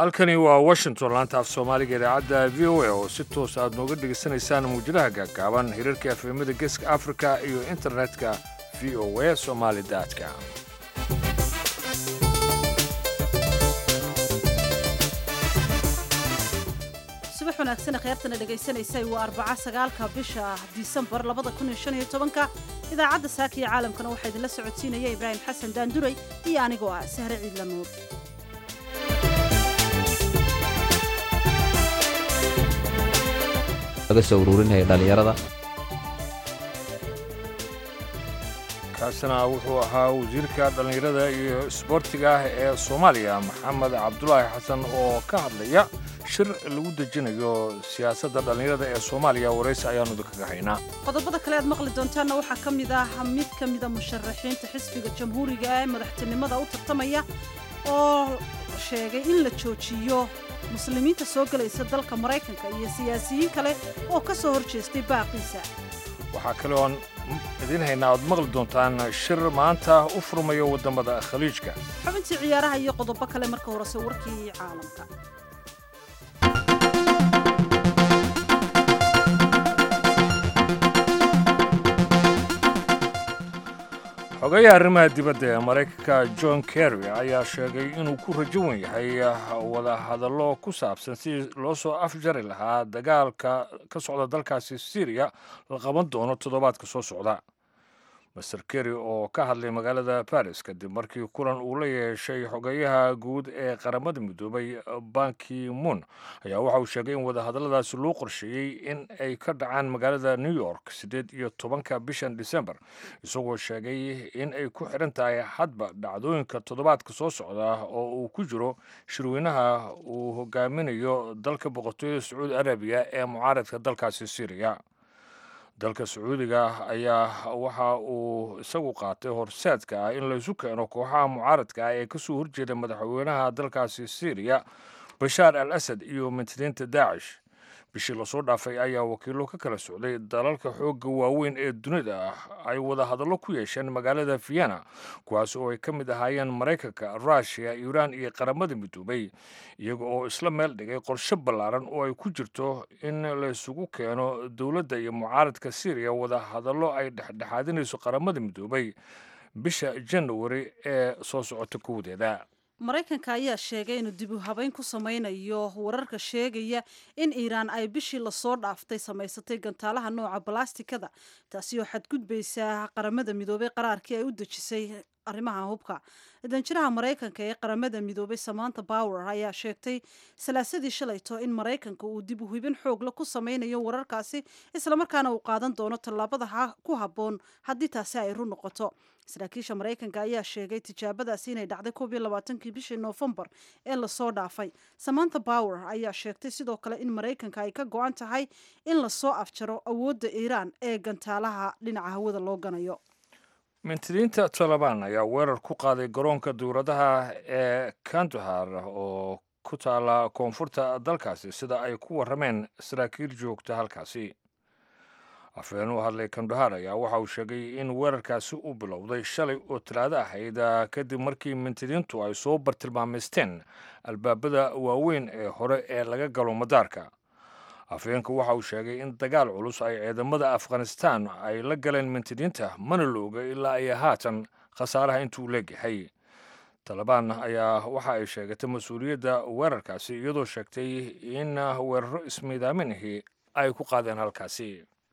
halkani waa washington laanta af soomaaliga idaacadda v o a oo si toos aad nooga dhegaysanaysaan muujadaha gaagaaban hirarka efemada geeska afrika iyo internetka v o a somali daadka subax wanaagsan kheyrtana dhegaysanaysay waa arbaca sagaalka bisha disembar labada kun iyo shan iyo tobanka idaacadda saaka iyo caalamkana waxaa idinla socodsiinaya ibraahim xasan daanduray iyo anigoo ah sahre ciidla nuur laga soo ururinaya dhallinyarada kaasina wuxuu ahaa wasiirka dhallinyarada iyo isboortiga ah ee soomaaliya maxamed cabdulaahi xasan oo ka hadlaya shir lagu dejinayo siyaasadda dhallinyarada ee soomaaliya waraysi ayaanu idinkaga haynaa qodobada kale aad maqli doontaanna waxaa ka mid ah mid ka mida musharaxiinta xisbiga jamhuuriga ee madaxtinimada u tartamaya oo sheegay in la joojiyo muslimiinta soo gelaysa dalka maraykanka iyo siyaasiyiin kale oo ka soo hor jeestay baaqiisa waxaa kale oon idiin haynaa oad maqli doontaan shir maanta u furmayo waddamada khaliijka xubintii ciyaaraha iyo qodobo kale marka horese warkii caalamka xogeyaha arrimaha dibadda ee maraykanka john kerry ayaa sheegay inuu ku rajo wan yahay wada hadallo ku saabsan sidii loo soo afjari lahaa dagaalka ka socda dalkaasi syriya la qaban doono toddobaadka soo socda master kerry oo ka hadlay magaalada baris kadib markii kulan uu la yeeshay xogeyaha guud ee qaramada midoobay banki moon ayaa waxa uu sheegay in wadahadalladaasi loo qorsheeyey in ay ka dhacaan magaalada new york siddeed iyo tobanka bishan december isagoo sheegay in ay ku xidhan tahay hadba dhacdooyinka toddobaadka soo socda oo uu ku jiro shirweynaha uu hogaaminayo dalka boqortooyada sacuudi arabiya ee mucaaradka dalkaasi syriya dalka sacuudiga ayaa waxa uu isagu qaatay horseedka ah in laysu keeno kooxaha mucaaradka ah ee kasoo horjeeda madaxweynaha dalkaasi syriya bashaar al asad iyo mintiriinta daacish bishii lasoo dhaafay ayaa wakiilo ka kala socday dalalka xoogga waaweyn ee dunida ah ay wada hadallo ku yeesheen magaalada vienna kuwaas oo ay ka mid ahaayeen maraykanka ruushiya iiraan iyo qaramada midoobay iyaga oo isla meel dhigay qorshe ballaaran oo ay ku jirto in laysugu keeno dowladda iyo mucaaradka syriya wada hadallo ay dhexdhexaadinayso qaramada midoobay bisha janawari ee soo socota kowdeeda maraykanka ayaa sheegay inuu dib u habeyn ku samaynayo wararka sheegaya in iiraan ay bishii lasoo dhaaftay samaysatay gantaalaha nooca balastikada taasi oo xadgudbaysa qaramada midoobay qaraarkii ay u dejisay arrimaha hubka danjiraha maraykanka ee qaramada midoobay samanta bower ayaa sheegtay salaasadii shalayto in maraykanka uu dib u hubin xoogla ku samaynayo wararkaasi islamarkaana uu qaadan doono tallaabada ku habboon haddii taasi ay run noqoto saraakiisha maraykanka ayaa sheegay tijaabadaasi inay dhacday koob iyo labaatankii bishii noofembar ee lasoo dhaafay samanta bower ayaa sheegtay sidoo kale in maraykanka ay ka go-an tahay in lasoo afjaro awoodda iiraan ee gantaalaha dhinaca hawada loo ganayo mintiriinta taliban ayaa weerar ku qaaday garoonka dowladaha ee kandahar oo ku taala koonfurta dalkaasi sida ay ku warrameen saraakiil joogta halkaasi afhayeen u hadlay kandahar ayaa waxa uu sheegay in weerarkaasi uu bilowday shalay oo talaado ahayd kadib markii mintiriintu ay soo bartilmaamaysteen albaabada waaweyn ee hore ee laga galo madaarka afhayeenku waxa uu sheegay in dagaal culus ay ciidamada afghanistan ay la galeen mintiriinta mana la oga ilaa ay haatan khasaaraha intuu leegyahay talabaan ayaa waxa ay sheegatay mas-uuliyadda weerarkaasi iyadoo sheegtay in weeraro ismiidaaminahi ay ku qaadeen halkaasi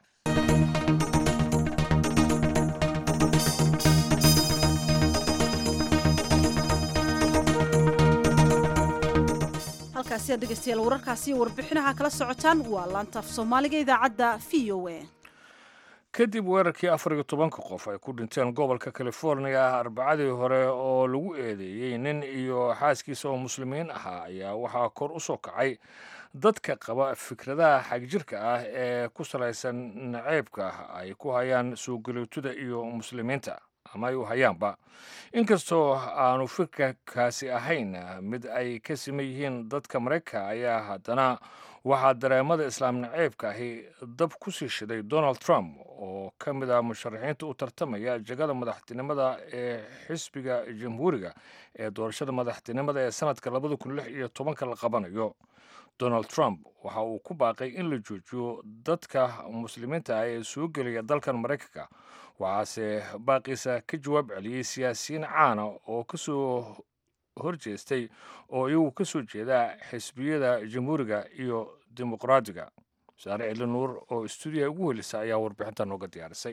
halkaasi aad dhegeystayaal wararkaasi iyo warbixinaha kala socotaan waa laantaaf soomaaliga idaacadda v o a kadib weerarkii afar iyo tobanka qof ay ku dhinteen gobolka california arbacadii hore oo lagu eedeeyey nin iyo xaaskiisa oo muslimiin ahaa ayaa waxaa kor u soo kacay dadka qaba fikradaha xagjirka ah ee ku salaysan naceybka ay ku hayaan soo galootada iyo muslimiinta ama ay u hayaanba inkastoo aanu fikirkaasi ahayn mid ay ka siman yihiin dadka maraykanka ayaa haddana waxaa dareemada islaam naceybka ahi dab ku sii shiday donald trump oo ka mid ah musharaxiinta u tartamaya jegada madaxtinimada ee xisbiga jamhuuriga ee doorashada madaxtinimada ee sanadka labada kun lix iyo tobanka la qabanayo donald trump waxa uu ku baaqay in la joojiyo dadka muslimiinta ah ee soo gelaya dalkan maraykanka waxaase baaqiisa ka jawaab celiyey siyaasiyiin caana oo kasoo horjeestay oo iyagu ka soo jeeda xisbiyada jamhuuriga iyo dimuqraadiga saare celi nuur oo stuudiyaha ugu welisa ayaa warbixinta nooga diyaarisay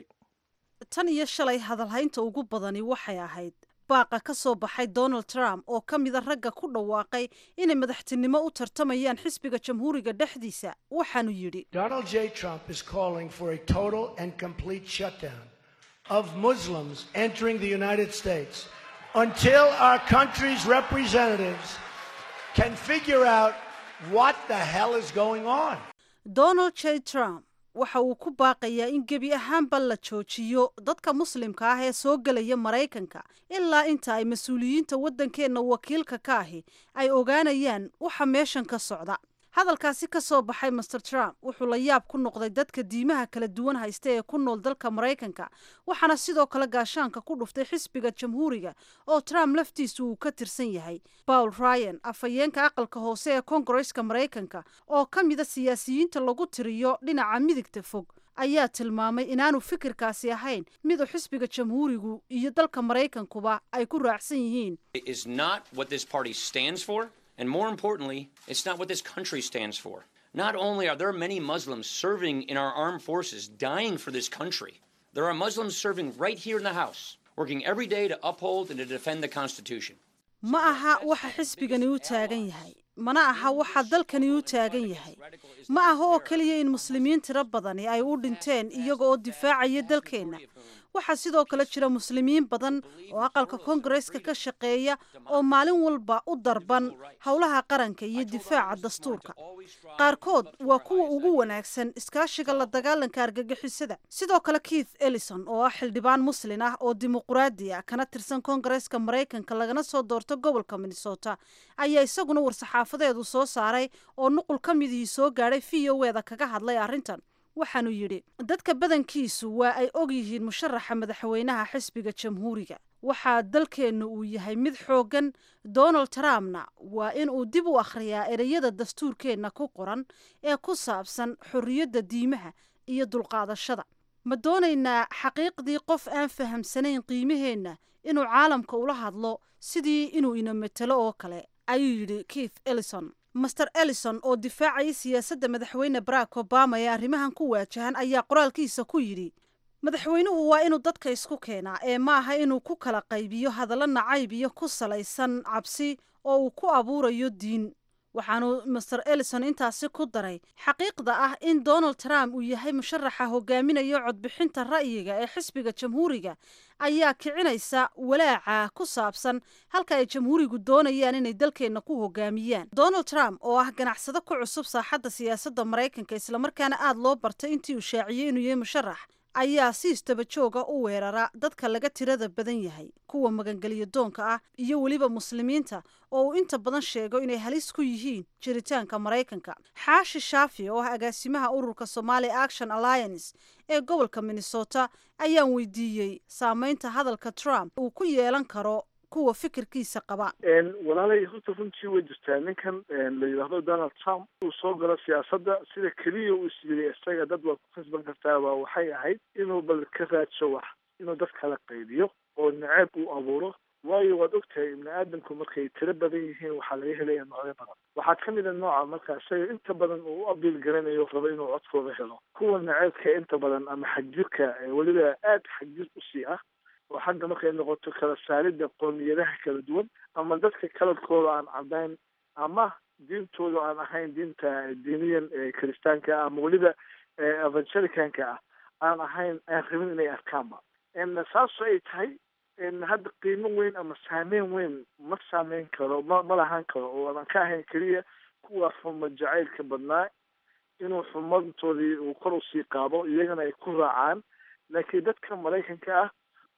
tan iyo shalay hadalhaynta ugu badani waxay ahayd baaqa ka soo baxay donald trump oo ka mida ragga ku dhawaaqay inay madaxtinimo u tartamayaan xisbiga jamhuuriga dhexdiisa waxaanu yidhi Donald J. Trump is calling for a total and complete shutdown of Muslims entering the United States until our country's representatives can figure out what the hell is going on. donald j trump waxa uu ku baaqayaa in gebi ahaanba la joojiyo dadka muslimka ah ee soo gelaya maraykanka ilaa inta ay mas-uuliyiinta waddankeenna wakiilka ka ahi ay ogaanayaan waxa meeshan ka socda hadalkaasi ka soo baxay master trump wuxuu la yaab ku noqday dadka diimaha kala duwan haysta ee ku nool dalka maraykanka waxaana sidoo kale gaashaanka ku dhuftay xisbiga jamhuuriga oo trump laftiisu uu ka tirsan yahay paul ryan afhayeenka aqalka hoose ee kongareska maraykanka oo ka mida siyaasiyiinta lagu tiriyo dhinaca midigta fog ayaa tilmaamay inaanu fikirkaasi ahayn miduu xisbiga jamhuurigu iyo dalka maraykankuba ay ku raacsan yihiin is not what this party stands for, and more importantly, it's not what this country stands for. Not only are there many Muslims serving in our armed forces, dying for this country, there are Muslims serving right here in the House, working every day to uphold and to defend the Constitution. ma aha waxa xisbigani u taagan yahay mana aha waxa dalkani u taagan yahay ma aha oo keliya in muslimiin tiro badani ay u dhinteen iyaga oo difaacaya dalkeenna waxaa sidoo kale jira muslimiin badan oo aqalka kongareska ka shaqeeya oo maalin walba u darban howlaha qaranka iyo difaaca dastuurka qaarkood waa kuwa ugu wanaagsan iskaashiga la dagaalanka argagixisada sidoo kale keith ellison oo ah xildhibaan muslin ah oo dimuqraadi ah kana tirsan kongareska maraykanka lagana soo doorto gobolka minnesota ayaa isaguna war-saxaafadeedu soo saaray oo nuqul ka midihii soo gaadhay v o eda kaga hadlay arrintan waxaanu yidhi dadka badankiisu waa ay og yihiin musharaxa madaxweynaha xisbiga jamhuuriga waxaa dalkeennu uu yahay mid xooggan donald trumpna waa in uu dib u akhriyaa ereyada dastuurkeenna ku qoran ee ku saabsan xorriyadda diimaha iyo dulqaadashada ma doonaynaa xaqiiqdii qof aan fahamsanayn qiimaheenna inuu caalamka ula hadlo sidii inuu ina matelo oo kale ayuu yidhi keith ellison master ellison oo difaacaya siyaasadda madaxweyne barack obama ee arrimahan ku waajahan ayaa qoraalkiisa ku yidhi madaxweynuhu waa inuu dadka isku keenaa ee ma aha inuu ku kala qaybiyo hadallo nacayb iyo ku salaysan cabsi oo uu ku abuurayo diin waxaanu master ellison intaasi ku daray xaqiiqda ah in donald trump uu yahay musharaxa hogaaminayo codbixinta ra'yiga ee xisbiga jamhuuriga ayaa kicinaysa walaaca ku saabsan halka ay jamhuurigu doonayaan inay dalkeenna ku hogaamiyaan donald trump oo ah ganacsado ku cusub saaxadda siyaasadda maraykanka islamarkaana aada loo bartay intii uu shaaciyey inuu yahay musharax ayaa si istaba jooga u weerara dadka laga tirada badan yahay kuwa magangeliyo doonka ah iyo weliba muslimiinta oo uu inta badan sheego inay halis ku yihiin jiritaanka maraykanka xaashi shaafi oo ah agaasimaha ururka somali action alliance ee gobolka minnesota ayaan weydiiyey saameynta hadalka trump uu ku yeelan karo kuwa fikirkiisa qaba walaalay horta runtii way jirtaa ninkan la yidhaahdo donald trump uu soo galo siyaasadda sida keliya uu is yiri isaga dad waa ku kasban kartaaba waxay ahayd inuu bal ka raadsho wax inuu dad kala qaybiyo oo naceeb uu abuuro waayo waad ogtahay ibni aadamku markay tiro badan yihiin waxaa laga helaya noocyo badan waxaa ka mid a nooca marka isaga inta badan uu u abiil garanayo rabo inuu codkooda helo kuwa naceebka inta badan ama xagjirka weliba aada xagjir usii ah oo xagga markay noqoto kala saaridda qoomiyadaha kala duwan ama dadka kalarkooda aan cadayn ama diintooda aan ahayn diinta diiniyan kiristaanka ah ama weliba evangelicanka ah aan ahayn aan rabin inay arkaanba saasoo ay tahay hadda qiimo weyn ama saameyn weyn ma saameyn karo ma ma lahaan karo oo aan ka ahayn keliya kuwa xuma jacaylka badnaa inuu xumadoodii uu kor usii qaado iyagana ay ku raacaan laakiin dadka maraykanka ah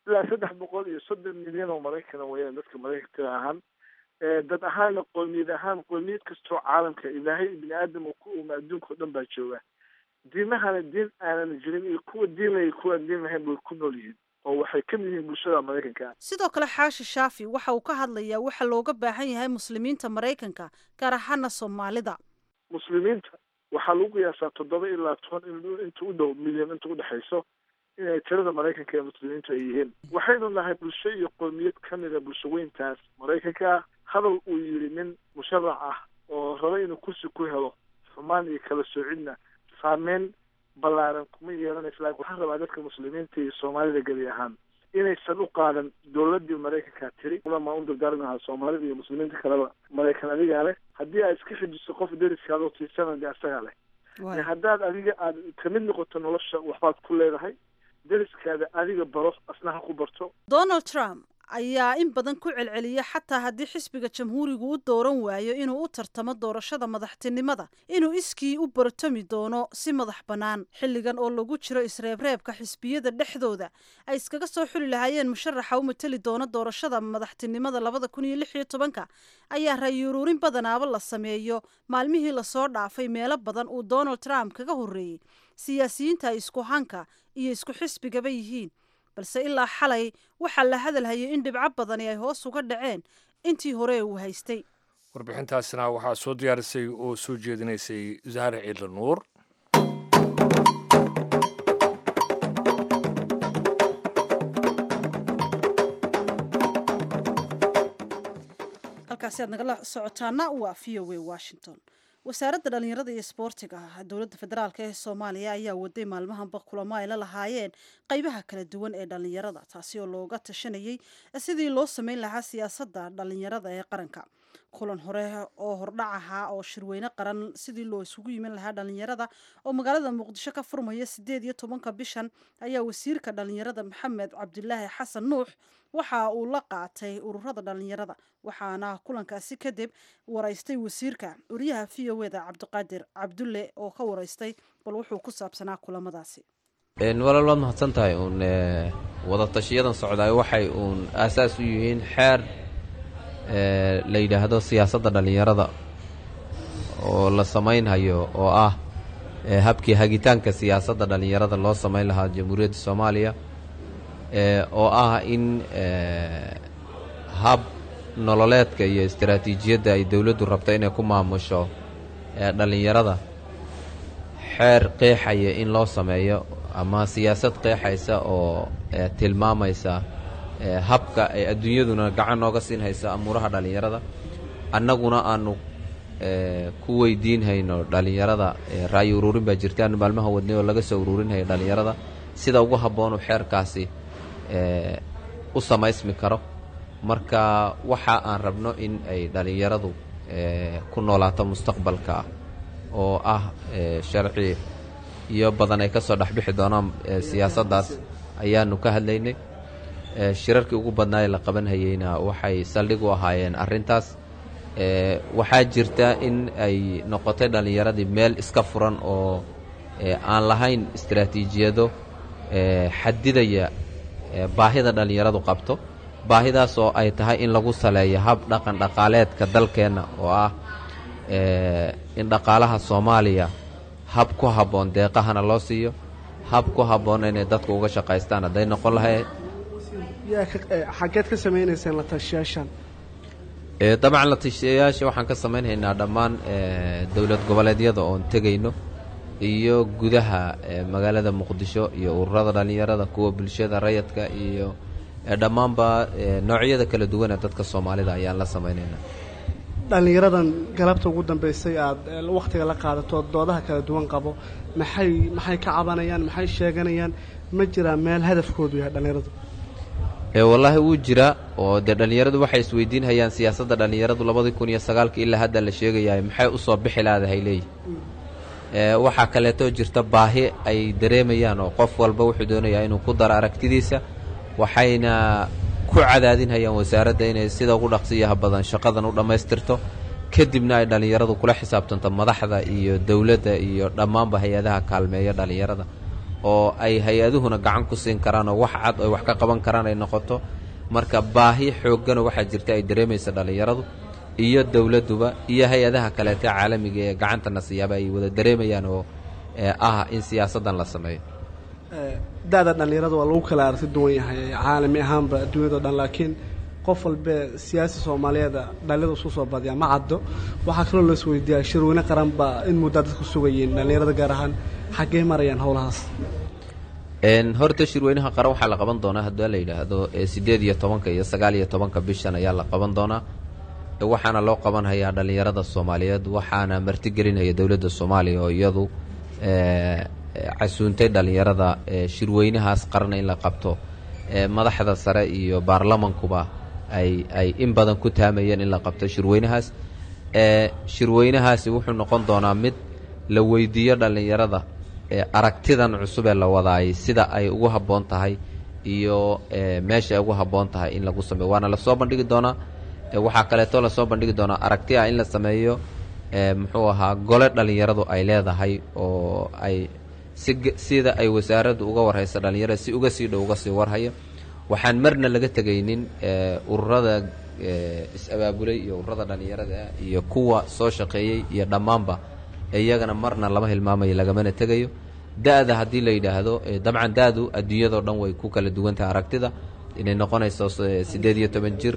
ilaa saddex boqol iyo soddon milyan oo maraykana weyaan dadka maraykanka tira ahaan dad ahaanna qoomiyad ahaan qoomiyad kastoo caalamka ilaahay bini aadam uu ku uuma adduunka o dhan baa jooga diimahana diin aanan jirin iyo kuwa diin lay kuwaan diin lahayn bay ku nool yihiin oo waxay ka mid yihiin bulshada maraykanka sidoo kale xaashi shaafi waxa uu ka hadlayaa waxa looga baahan yahay muslimiinta maraykanka gaar ahaana soomaalida muslimiinta waxaa lagu qiyaasaa toddoba ilaa toban inta u dhow milyan inta udhexayso inay tirada maraykanka ee muslimiintu ay yihiin waxaynu nahay bulsho iyo qoomiyad kamida bulsho weyntaas maraykanka hadal uu yidhi nin musharax ah oo raba inuu kursi ku helo xumaan iyo kala soocidna saameyn ballaaran kuma yeelanaysa laakin waxaan rabaa dadka muslimiinta iyo soomaalida geli ahaan inaysan u qaadan dowladii maraykanka tiri ulamaa u dardaarmi lahaa soomaalida iyo muslimiinta kaleba maraykan adigaa leh haddii aad iska xijiso qof deriskaada oo tiisana de asagaa leh haddaad adiga aad kamid noqoto nolosha waxbaad ku leedahay deriskaada adiga baro asna ha ku barto donald trump ayaa in badan ku celceliya xataa haddii xisbiga jamhuurigu u dooran waayo inuu u tartamo doorashada madaxtinimada inuu iskii u bartami doono si madax bannaan xilligan oo lagu jiro isreebreebka xisbiyada dhexdooda ay iskaga soo xuli lahaayeen musharaxa u mateli doona doorashada madaxtinimada labada kun iyo lix iyo tobanka ayaa rayuruurin badanaaba la sameeyo maalmihii lasoo dhaafay meelo badan uu donald trump kaga horreeyey siyaasiyiinta ay isku hanka iyo isku xisbigaba yihiin balse ilaa xalay waxaa la hadalhayay in dhibco badani ay hoos uga dhaceen intii hore uu haystay warbixintaasna waxaa soo diyaarisay oo soo jeedinaysay zahra ciidla nuur halkaasi aad nagala socotaana waa v o a washington wasaaradda dhallinyarada iyo isboortiga dowladda federaalk ee soomaaliya ayaa waday maalmahanba kulamo ay la lahaayeen qeybaha kala duwan ee dhallinyarada taasi oo looga tashanayay sidii loo sameyn lahaa siyaasadda dhallinyarada ee qaranka kulan hore oo hordhac ahaa oo shirweyne qaran sidii loo isugu yimin lahaa dhallinyarada oo magaalada muqdisho ka furmaya sideed iyo tobanka bishan ayaa wasiirka dhallinyarada maxamed cabdilaahi xasan nuux waxa uu la qaatay ururada dhallinyarada waxaana kulankaasi kadib waraystay wasiirka wariyaha v o eda cabdiqaadir cabdulle oo ka waraystay bal wuxuu ku saabsanaa kulamadaasi walaal waad mahadsan tahay uun wadatashiyadan socdaay waxay uun aasaas u yihiin xeer la yidhaahdo siyaasadda dhallinyarada oo la samaynhayo oo ah habkii hagitaanka siyaasadda dhallinyarada loo samayn lahaa jamhuuriyadda soomaaliya oo ah in hab nololeedka iyo istaraatiijiyadda ay dowladdu rabto inay ku maamusho dhallinyarada xeer qeexaya in loo sameeyo ama siyaasad qeexaysa oo tilmaamaysa habka ay adduunyaduna gacan nooga siin haysa amuuraha dhallinyarada annaguna aanu ku weydiinhayno dhallinyarada ra'yi uruurin baa jirta aanu maalmaha wadnay oo laga soo uruurinhayo dhallinyarada sida ugu habboonu xeerkaasi u samaysmi karo marka waxa aan rabno in ay dhallinyaradu ku noolaato mustaqbalka oo ah sharci iyo badan ay ka soo dhexbixi doonaan siyaasaddaas ayaanu ka hadlaynay shirarkii ugu badnaa ee la qabanhayeyna waxay saldhig u ahaayeen arrintaas waxaa jirta in ay noqotay dhallinyaradii meel iska furan oo aan lahayn istaraatiijiyado xadidaya baahida dhallinyaradu qabto baahidaas oo ay tahay in lagu saleeyo hab dhaqan dhaqaaleedka dalkeenna oo ah in dhaqaalaha soomaaliya hab ku habboon deeqahana loo siiyo hab ku habboon inay dadku uga shaqaystaan hadday noqon lahayd xaggeed ka samaynayseen la tashiyaashan dabcan la tashiyayaasha waxaan ka samaynhaynaa dhammaan dowlad goboleedyada oon tegayno iyo gudaha magaalada muqdisho iyo ururada dhallinyarada kuwa bulshada rayadka iyo dhammaanba noocyada kala duwan ee dadka soomaalida ayaan la samaynaynaa dhallinyaradan galabta ugu dambaysay aada wakhtiga la qaadato doodaha kala duwan qabo maxay maxay ka cabanayaan maxay sheeganayaan ma jiraa meel hadafkoodu yahay dhallinyaradu wallaahi wuu jiraa oo dee dhallinyaradu waxay isweydiinhayaan siyaasadda dhallinyaradu labadii kun iyo sagaalka ilaa hadda la sheegayahay maxay u soo bixi laadahay leeyihi waxaa kaleetoo jirta baahi ay dareemayaan oo qof walba wuxuu doonayaa inuu ku daro aragtidiisa waxayna ku cadaadinhayaan wasaaradda inay sida ugu dhaqsiyaha badan shaqadan u dhammaystirto kadibna ay dhallinyaradu kula xisaabtanto madaxda iyo dowladda iyo dhammaanba hay-adaha kaalmeeya dhallinyarada oo ay hay-aduhuna gacan ku siin karaan oo wax cad oo wax ka qaban karaan ay noqoto marka baahi xooggana waxaa jirta ay dareemaysa dhallinyaradu iyo dowladduba iyo hay-adaha kaleeta caalamiga ee gacantana siyaaba ay wada dareemayaan oo ah in siyaasaddan la sameeyo da-da dhallinyarada waa lagu kala aragti duwan yahay caalami ahaanba adduunyado dhan laakiin qof walbe siyaasi soomaaliyeeda dhalinyarada isku soo badiyaa ma caddo waxaa kaloo la isweydiiyaa shirweyne qaran baa in muddaa dadku sugayeen dhallinyarada gaar ahaan xaggee marayaan howlahaas horta shirweynaha qaran waxaa la qaban doonaa haddii la yidhaahdo siddeed iyo tobanka iyo sagaal iyo tobanka bishan ayaa la qaban doonaa waxaana loo qabanhayaa dhallinyarada soomaaliyeed waxaana martigelinaya dowladda soomaaliya oo iyadu casuuntay dhallinyarada shirweynahaas qaran in la qabto madaxda sare iyo baarlamankuba ay ay in badan ku taamayeen in la qabto shirweynahaas shirweynahaasi wuxuu noqon doonaa mid la weydiiyo dhallinyarada aragtidan cusub ee la wadaayay sida ay ugu habboon tahay iyo meesha ay ugu habboon tahay in lagu sameeyo waana lasoo bandhigi doonaa waxaa kaleeto lasoo bandhigi doonaa aragti ah in la sameeyo muxuu ahaa gole dhallinyaradu ay leedahay oo ay si sida ay wasaaraddu uga warhayso dhallinyarada si uga sii dhow uga sii warhayo waxaan marna laga tegaynin ururada is-abaabulay iyo ururada dhallinyarada iyo kuwa soo shaqeeyey iyo dhammaanba iyagana marna lama hilmaamayo lagamana tegayo da-da haddii la yidhaahdo dabcan da-du adduunyadao dhan way ku kala duwan tahay aragtida inay noqonayso siddeed iyo toban jir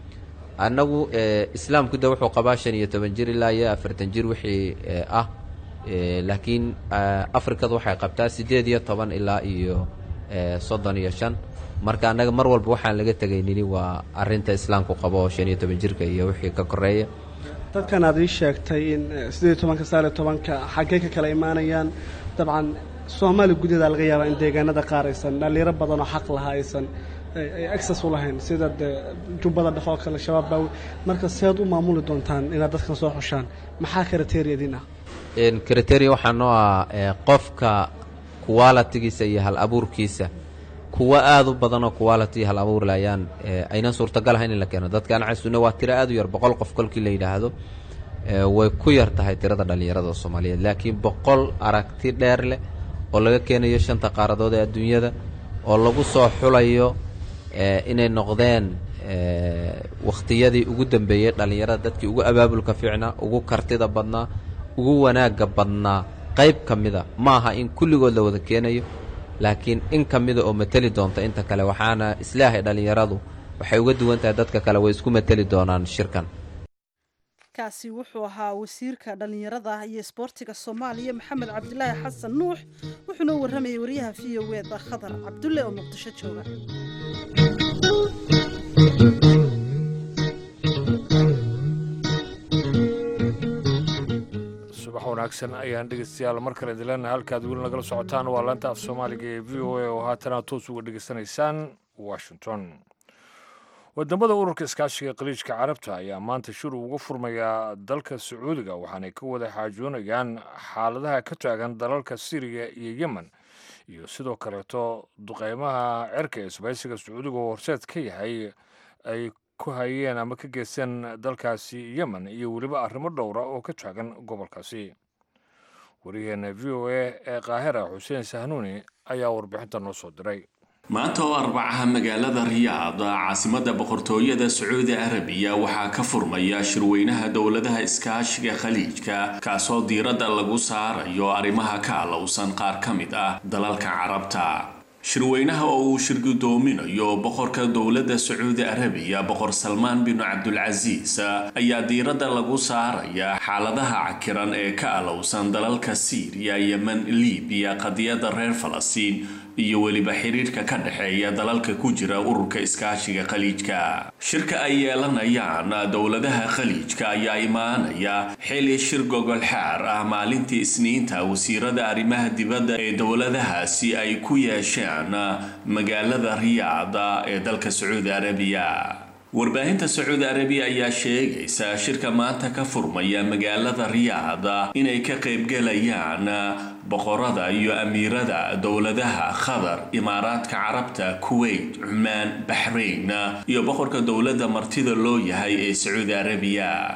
annagu islaamku de wuxuu qabaa shan iyo toban jir ilaa iyo afartan jir wixii ah laakiin afrikadu waxay qabtaa siddeed iyo toban ilaa iyo soddon iyo shan marka annaga mar walba waxaan laga tegaynini waa arinta islaamku qabo oo shan iyo toban jirka iyo wixii ka koreeya dadkan aad ii sheegtay in siddeed iyo tobanka sagaal iyo tobanka xaggee ka kala imaanayaan dabcan soomaaliya gudaheeda laga yaabaa in deegaanada qaar aysan dhallinyaro badanoo xaq lahaa aysan ay access u lahayn sida dee jubbada dhexe oo kale shabaab baawi marka seed u maamuli doontaan inaad dadkan soo xushaan maxaa kriteeriadin ah kriteria waxaa noo ah qofka qualitigiisa iyo hal abuurkiisa kuwa aada u badanoo quality hal abuurle ayaan aynan suurtagal ahayn in la keeno dadkaan casuune waa tiro aad u yar boqol qof kolkii la yidhaahdo way ku yar tahay tirada dhallinyarada soomaaliyeed laakiin boqol aragti dheer leh oo laga keenayo shanta qaaradood ee adduunyada oo lagu soo xulayo inay noqdeen wakhtiyadii ugu dambeeyey dhallinyarada dadkii ugu abaabulka fiicnaa ugu kartida badnaa ugu wanaagga badnaa qayb ka mida ma aha in kulligood la wada keenayo laakiin in ka mida oo mateli doonta inta kale waxaana islaahay dhallinyaradu waxay uga duwan tahay dadka kale way isku mateli doonaan shirkan kaasi wuxuu ahaa wasiirka dhallinyarada iyo isboortiga soomaaliya maxamed cabdilaahi xasan nuux wuxuuna warramayay wariyaha v o eda khadar cabdulle oo muqdisho jooga subax wanaagsan ayaan dhegeystayaal mar kale dilana halkaad weli nagala socotaan waa laanta af soomaaliga ee v o a oo haatana toos uga dhegeysanaysaan washington wadamada ururka iskaashiga qaliijka carabta ayaa maanta shir uga furmayaa dalka sacuudiga waxaanay ka wada xaajoonayaan xaaladaha ka taagan dalalka syriya iyo yemen iyo sidoo kaleeto duqeymaha cerka ee isbaysiga sacuudiga oo horseed ka yahay ay ku hayeen ama ka geysteen dalkaasi yemen iyo weliba arrimo dhowra oo ka taagan gobolkaasi wariyaheena v o a ee qaahira xuseen sahnuuni ayaa warbixinta noo soo diray maanta oo arbacaha magaalada riyaad caasimada boqortooyada sacuudi arabiya waxaa ka furmaya shirweynaha dowladaha iskaashiga khaliijka kaasoo diiradda lagu saarayo arrimaha ka alowsan qaar ka mid ah dalalka carabta shirweynaha oo uu shirgudoominayo boqorka dowladda sacuudi arabiya boqor salmaan binu cabdulcasiis ayaa diiradda lagu saaraya xaaladaha cakiran ee ka alowsan dalalka siiriya yemen libiya qadiyadda reer falastiin iyo weliba xiriirka ka dhexeeya dalalka ku jira ururka iskaashiga khaliijka shirka ay yeelanayaan dowladaha khaliijka ayaa imaanaya xili shir gogol xaar ah maalintii isniinta wasiirada arrimaha dibadda ee dowladahaasi ay ku yeesheen magaalada riyaada ee dalka sacuudi arabiya warbaahinta sacuudi arabiya ayaa sheegaysa shirka maanta ka furmaya magaalada riyaada inay ka qaybgalayaan boqorada iyo amiirada dowladaha qatar imaaraadka carabta kuwait cumaan baxrayn iyo boqorka dowladda martida loo yahay ee sacuudi arabiya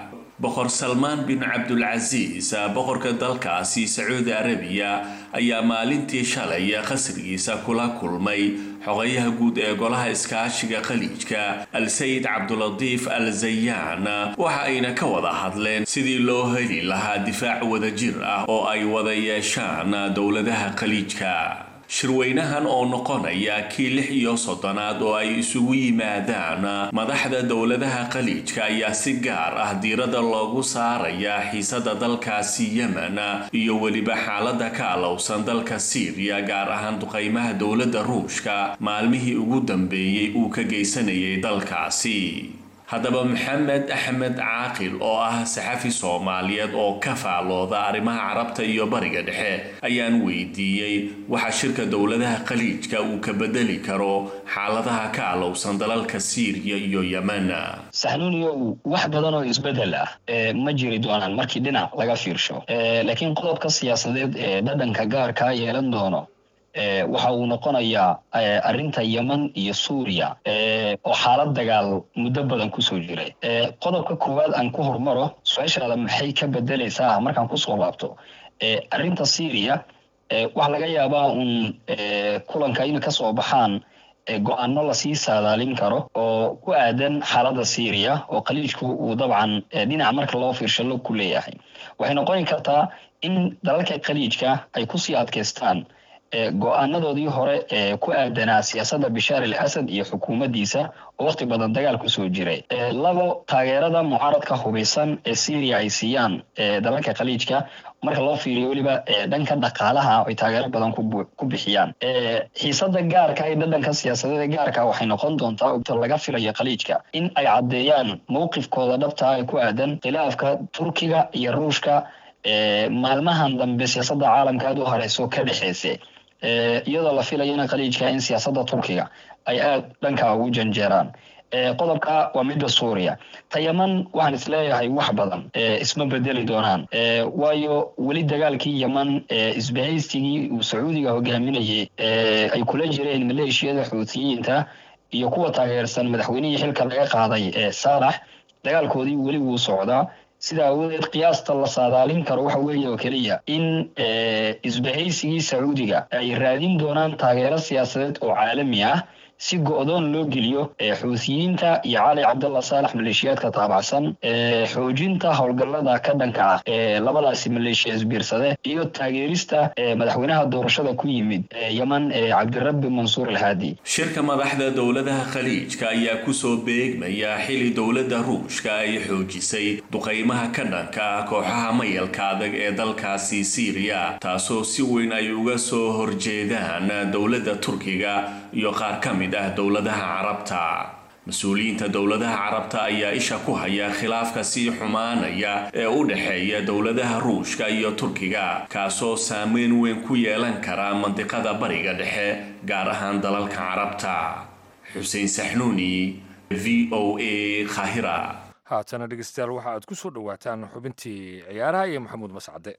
boqor salmaan bin cabdulcasiis boqorka dalkaasi sacuudi arabiya ayaa maalintii shalay qasrigiisa kula kulmay xogayaha guud ee golaha iskaashiga khaliijka al-sayid cabdulatiif al zayaan waxa ayna ka wada hadleen sidii loo heli lahaa difaac wadajir ah oo ay wada yeeshaan dowladaha khaliijka shirweynahan oo noqonaya kii lix iyo soddonaad oo ay isugu yimaadaan madaxda dowladaha khaliijka ayaa si gaar ah diiradda loogu saaraya xiisada dalkaasi yemen iyo weliba xaalada ka alowsan dalka siiriya gaar ahaan duqeymaha dowladda ruushka maalmihii ugu dambeeyey uu ka geysanayay dalkaasi haddaba maxamed axmed caaqil oo ah saxafi soomaaliyeed oo ka faalooda arrimaha carabta iyo bariga dhexe ayaan weydiiyey waxa shirka dowladaha khaliijka uu ka bedeli karo xaaladaha ka alowsan dalalka siiriya iyo yemen saxnuuniyow wax badan oo isbedel ah ma jiri doonaan markii dhinac laga fiirsho laakiin qodobka siyaasadeed ee dhadhanka gaarkaa yeelan doono waxa uu noqonayaa arrinta yemen iyo suuriya oo xaalad dagaal muddo badan kusoo jiray qodobka koowaad aan ku hormaro su-aashaada maxay ka bedelaysaa markaan kusoo laabto arrinta syriya waxaa laga yaabaa uun kulanka inay kasoo baxaan go-aano lasii saadaalin karo oo ku aadan xaaladda syriya oo khaliijku uu dabcan dhinaca marka loo fiirshallo ku leeyahay waxay noqoni kartaa in dalalka khaliijka ay kusii adkaystaan go-aanadoodii hore ee ku aadanaa siyaasadda bishaar al asad iyo xukuumaddiisa oo waqti badan dagaal kusoo jiray labo taageerada mucaaradka hubaysan ee syria ay siiyaan dalalka khaliijka marka loo fiiriyo weliba dhanka dhaqaalaha ay taageero badan ku bixiyaan xiisada gaarka iyo dhadhanka siyaasadeeda gaarka waxay noqon doontaa laga filayo khaliijka in ay caddeeyaan mowqifkooda dhabtaa ee ku aadan khilaafka turkiga iyo ruushka maalmahan dambe siyaasadda caalamka aad u horeyso ka dhexeysa iyadoo la filayo in khaliijka in siyaasadda turkiga ay aada dhanka ugu janjeeraan qodobka waa midda suuriya ta yeman waxaan isleeyahay wax badan isma bedeli doonaan waayo weli dagaalkii yeman isbahaysigii uu sacuudiga hogaaminayay ay kula jireen maleeshiyada xuutiyiinta iyo kuwa taageersan madaxweynihii xilka laga qaaday saalax dagaalkoodii weli wuu socdaa sida awadeed qiyaasta la saadaalin karo waxa weeye oo keliya in isbahaysigii sacuudiga ay raadin doonaan taageero siyaasadeed oo caalami ah si go-doon loo geliyo xuutiyiinta iyo cali cabdalla saalax maleeshiyaadka taabacsan xoojinta howlgallada ka dhanka ah ee labadaasi maleeshiya isbiirsade iyo taageerista madaxweynaha doorashada ku yimid yeman ee cabdirabbi mansuur alhaadi shirka madaxda dowladaha khaliijka ayaa kusoo beegmaya xili dowladda ruushka ay xoojisay duqeymaha ka dhanka ah kooxaha mayalka adag ee dalkaasi siiriya taasoo si weyn ay uga soo horjeedaan dowladda turkiga iyo qaar ka mid ah dowladaha carabta mas-uuliyiinta dowladaha carabta ayaa isha ku haya khilaafka sii xumaanaya ee u dhexeeya dowladaha ruushka iyo turkiga kaasoo saameyn weyn ku yeelan kara mandiqada bariga dhexe gaar ahaan dalalka carabta xuseen saxnuuni v o a khahira haatana dhegeystayaal waxa aad ku soo dhowaataan xubintii ciyaaraha iyo maxamuud mascade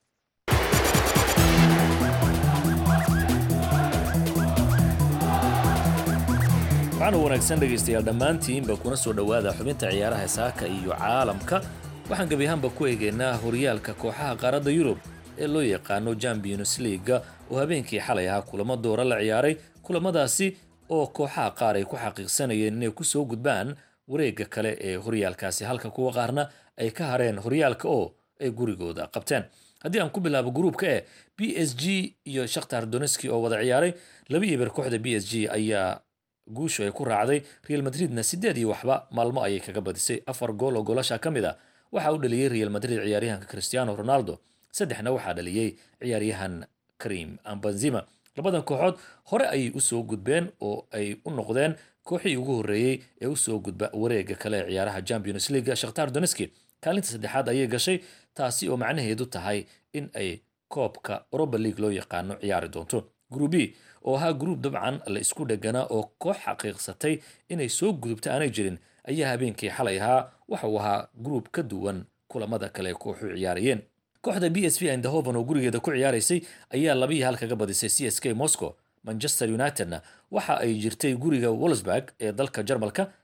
waxaana wanaagsan dhegaystayaal dhammaantiinba kuna soo dhowaada xubinta ciyaaraha saaka iyo caalamka waxaan gebi ahaanba ku eegaynaa horyaalka kooxaha qaaradda yurub ee loo yaqaano champions leaga oo habeenkii xalay ahaa kulamo doora la ciyaaray kulamadaasi oo kooxaha qaar ay ku xaqiiqsanayeen inay kusoo gudbaan wareegga kale ee horyaalkaasi halka kuwa qaarna ay ka hareen horyaalka oo ay gurigooda qabteen haddii aan ku bilaabo gruubka e b s g iyo shakhtar doneski oo wada ciyaaray laba iber kooxda b s g ayaa guushu ay ku raacday real madridna sideed iyo waxba maalmo ayay kaga badisay afar gool oo goolasha ka mid a waxaa u dhaliyey real madrid ciyaaryahanka cristiano ronaldo saddexna waxaa dhaliyey ciyaaryahan karim ambenzima labadan kooxood hore ayay usoo gudbeen oo ay u noqdeen kooxii ugu horreeyey ee usoo gudba wareega kale ee ciyaaraha champions league shakhtar doneski kaalinta saddexaad ayay gashay taasi oo macnaheedu tahay in ay koobka europa league loo yaqaano ciyaari doonto gruubi oo ahaa gruub dabcan la isku dheganaa oo koox xaqiiqsatay inay soo gudubta aanay jirin ayaa habeenkii xalay ahaa waxa uu ahaa gruub ka duwan kulamada kale ee kooxu ciyaarayeen kooxda b s v indahoven oo gurigeeda ku ciyaaraysay ayaa labiyi hal kaga badisay c s k moscow manchester unitedna waxa ay jirtay guriga wolsburg ee dalka jarmalka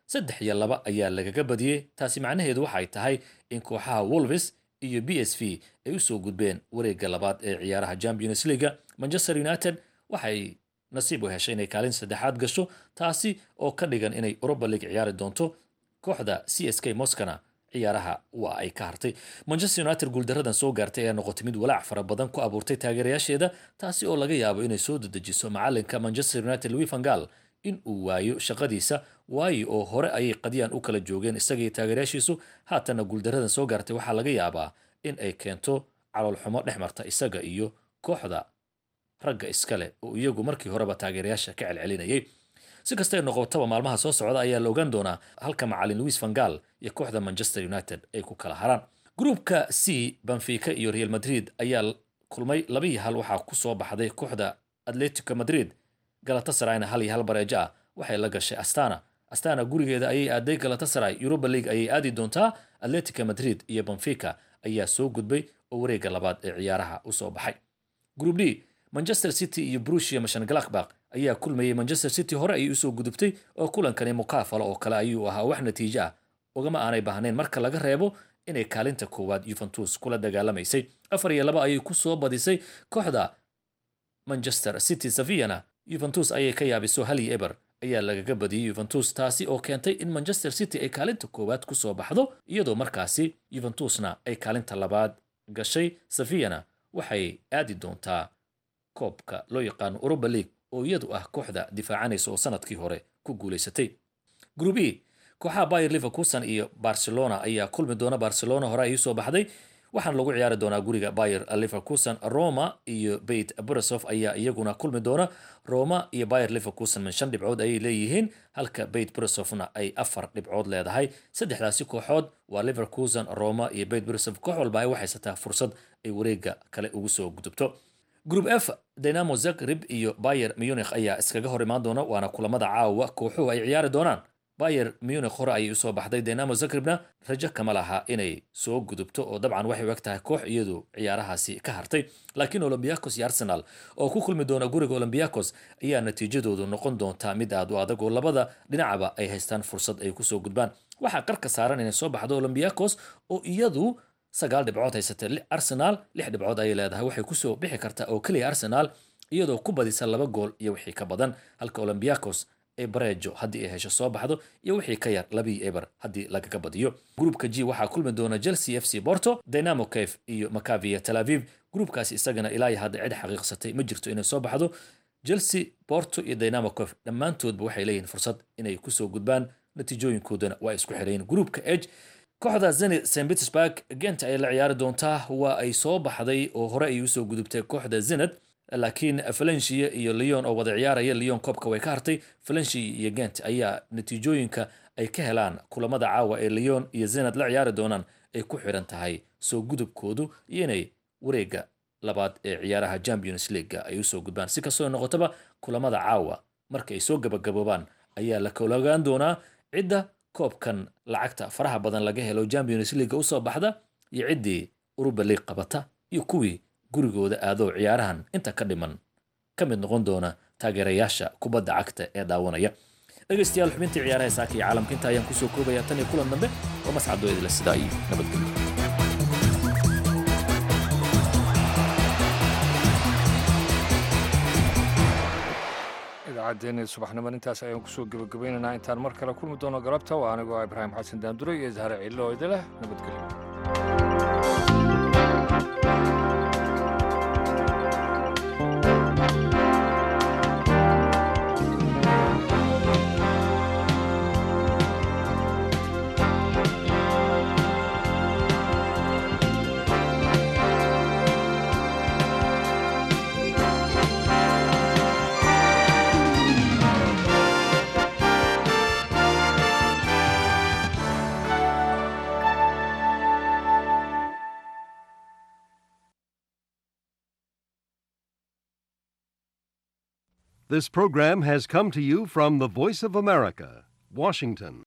saddex iyo laba ayaa lagaga badiyey taasi macnaheedu waxay tahay in kooxaha wolves iyo b s v ay usoo gudbeen wareegga labaad ee ciyaaraha champions leaga manchester united waxay nasiib u heshay inay kaalin saddexaad gasho taasi oo ka dhigan inay europa league ciyaari doonto kooxda c s k moskana ciyaaraha waa ay ka hartay manchester united guuldaradan soo gaartay ayaa noqotay mid walaac fara badan ku abuurtay taageerayaasheeda taasi oo laga yaabo inay soo dedejiso macalinka manchester united louis vangal in uu waayo shaqadiisa waayo oo hore ayay qadyaan u kala joogeen isagaiyo taageerayaashiisu haatanna guuldaradan soo gaartay waxaa laga yaabaa in ay keento caloolxumo dhex marta isaga iyo kooxda ragga iskale oo iyagu markii horeba taageerayaasha ka celcelinayay si kastay noqotaba maalmaha soo socda ayaa la ogaan doonaa halka macalin louis vangal iyo kooxda manchester united ay ku kala haraan gruupka c benfica iyo real madrid ayaa kulmay laba iyo hal waxaa ku soo baxday kooxda atletico madrid galatasarayna hal iyo hal bareejo ah waxay la gashay astana astana gurigeeda ayay aaday galatasaray europa league ayay aadi doontaa atletica madrid iyo benfica ayaa soo gudbay oo wareegga labaad ee ciyaaraha usoo baxay group d manchester city iyo brusia mashangalakbak ayaa kulmayay manchester city hore ayay usoo gudubtay oo kulankani mukaafalo oo kale ayuu ahaa wax natiijo ah ugama aanay baahnayn marka laga reebo inay kaalinta koowaad yuventus kula dagaalamaysay afar iyo laba ayay kusoo badisay kooxda manchester city saviyana yuventus ayay ka yaabiso hal iyo eber ayaa lagaga badiyey yuventus taasi oo keentay in manchester city ay kaalinta koowaad kusoo baxdo iyadoo markaasi yuventusna ay kaalinta labaad gashay saviyana waxay aadi doontaa koobka loo yaqaano europa league oo iyadu ah kooxda difaacanaysa oo sanadkii hore ku guulaysatay group e kooxaha bayer liverkuson iyo barcelona ayaa kulmi doona barcelona hore ay usoo baxday waxaana lagu ciyaari doonaa guriga bayer liverkuson roma iyo beit borisov ayaa iyaguna kulmi doona roma iyo bayer liverkuson min shan dhibcood ayay leeyihiin halka beit borisovna ay afar dhibcood leedahay saddexdaasi kooxood waa liverkuson roma iyo beit borisov koox walba ay waxaysataa fursad ay wareega kale ugu soo gudubto group f dynamo zagreb iyo bayer munich ayaa iskaga hor imaan doona waana kulamada caawa kooxuhu ay ciyaari doonaan bayer munich hore ayay usoo baxday dynamo zagrebna rajo kama laha inay soo gudubto oo dabcan waxay u eg tahay koox iyadu ciyaarahaasi ka hartay laakiin olombiakos iyo arsenal oo ku kulmi doona guriga olombiakos ayaa natiijadoodu noqon doontaa mid aad u adag oo labada dhinacba ay haystaan fursad ay kusoo gudbaan waxaa qarka saaran inay soo baxdo olombiakos oo iyadu sagaal dhibcood haysatay arsenal lix dhibcood ayay leedahay waxay kusoo bixi kartaa oo keliya arsenal iyadoo ku badisa laba gool iyo wixii ka badan halka olombiakos ee bareejo haddii ay hesho soo baxdo iyo wixii ka yar labii eber haddii lagaga badiyo gruupka g waxaa kulmi doona chelsea f c porto dynamo caf iyo macavia tel aviv gruupkaasi isagana ilaa iyo hadda cid xaqiiqsatay ma jirto inay soo baxdo chelsea porto iyo dynamo caf dhammaantoodba waxay leeyihiin fursad inay kusoo gudbaan natiijooyinkoodana waa isku xirayin gruupka eg kooxda zenit st petersburg gent ayay la ciyaari doontaa waa ay soo baxday oo hore ay usoo gudubtay kooxda zenit laakiin valencia iyo leon oo wada ciyaaraya leon koobka way ka hartay valencia iyo gent ayaa natiijooyinka ay ka helaan kulamada caawa ee leon iyo zenit la ciyaari doonaan ay ku xiran tahay soo gudubkoodu iyo inay wareega labaad ee ciyaaraha champions leaguega ay usoo gudbaan si kastoo noqotaba kulamada caawa marka ay soo gabagaboobaan ayaa la kalagaan doonaa cidda koobkan lacagta faraha badan laga helo champions leaguega usoo baxda iyo ciddii uruba league qabata iyo kuwii gurigooda aadoo ciyaarahan inta ka dhiman ka mid noqon doona taageerayaasha kubadda cagta ee daawanaya dhegaystayaal xubintii ciyaaraha saaka iyo caalamka inta ayaan kusoo koobaya tan iyo kulan dambe oo mascadoo idila sidaa iyo nabadgelyo idaacaddeenii subaxnimo intaas ayaan kusoo gebagabaynaynaa intaan mar kale kulmi doono galabta waa anigoo ibraahim xasan daandure iyo zahre ciilo oo idileh nabadgelyo This program has come to you from the Voice of America, Washington.